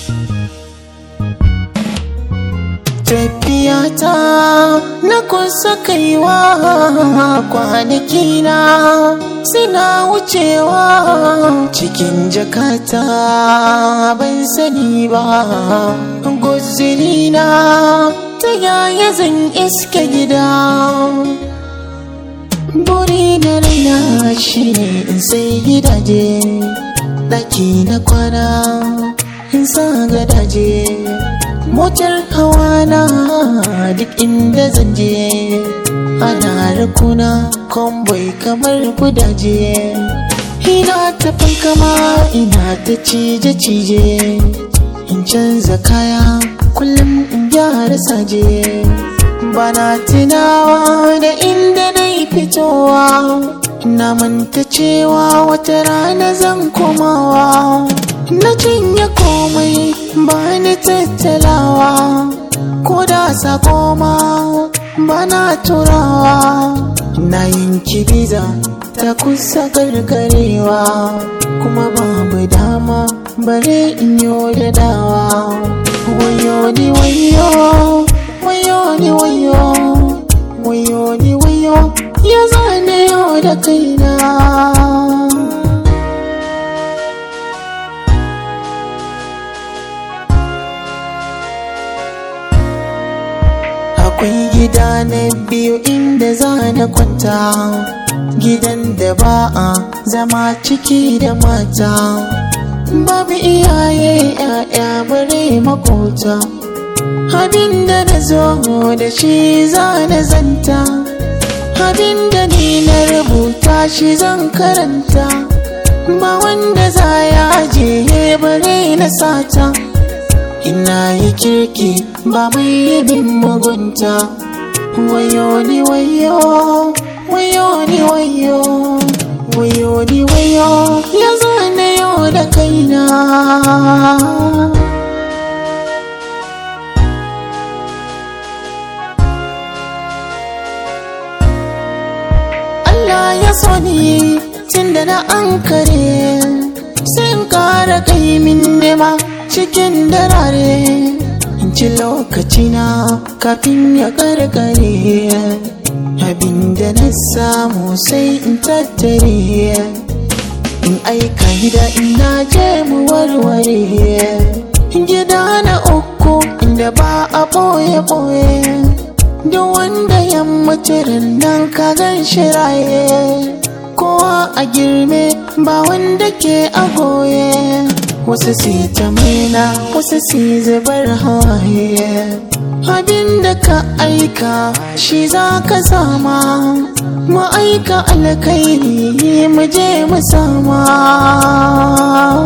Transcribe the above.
tafiyata na kusa kaiwa kwanaki na suna wucewa cikin jakata ban sani ba guzirina ta yaya zan iska gida buri da raina shi ne in sai gidaje ɗaki na kwana in sa gadaje motar hawa na duk inda zan je ana rukuna kwamboi kamar gudaje ina ta fankama ina ta cije-cije in canza kaya kullum in gyara saje bana tunawa da inda na yi fitowa na manta cewa wata rana zan komawa na cinye komai ba ni tattalawa ko da sako ma ba na turawa na yanki biza ta kusa gargarewa kuma babu dama bare in yi da dawa wayo ni wayo wayo ni wayo wayo ni wayo ya zane yau da kaina akwai gida na biyu inda za na kwanta gidan da ba a zama ciki da mata babu iyaye ya'ya bare makota abin da na zo da shi za na zanta abin da ni na rubuta shi zan karanta ba wanda za ya ajiye bare na sata ina yi kirki ba mai bin mugunta wayo ni wayo wayo ni wayo wayo ni wayo ya zane yau da kaina Allah ya so ni tun da na ankare sai in kara kai min nema cikin darare in ci lokacina kafin ya karkare abinda na samu sai in tattare in aika gida ina je mu warware gida na uku inda ba a boye-boye duk wanda ya mutu nan ka gan shiraye kowa a girme ba wanda ke a goye wasu si ta maina wasu si zubar hawaye abin da ka aika shi za ka sama mu aika alkairi mu je mu sama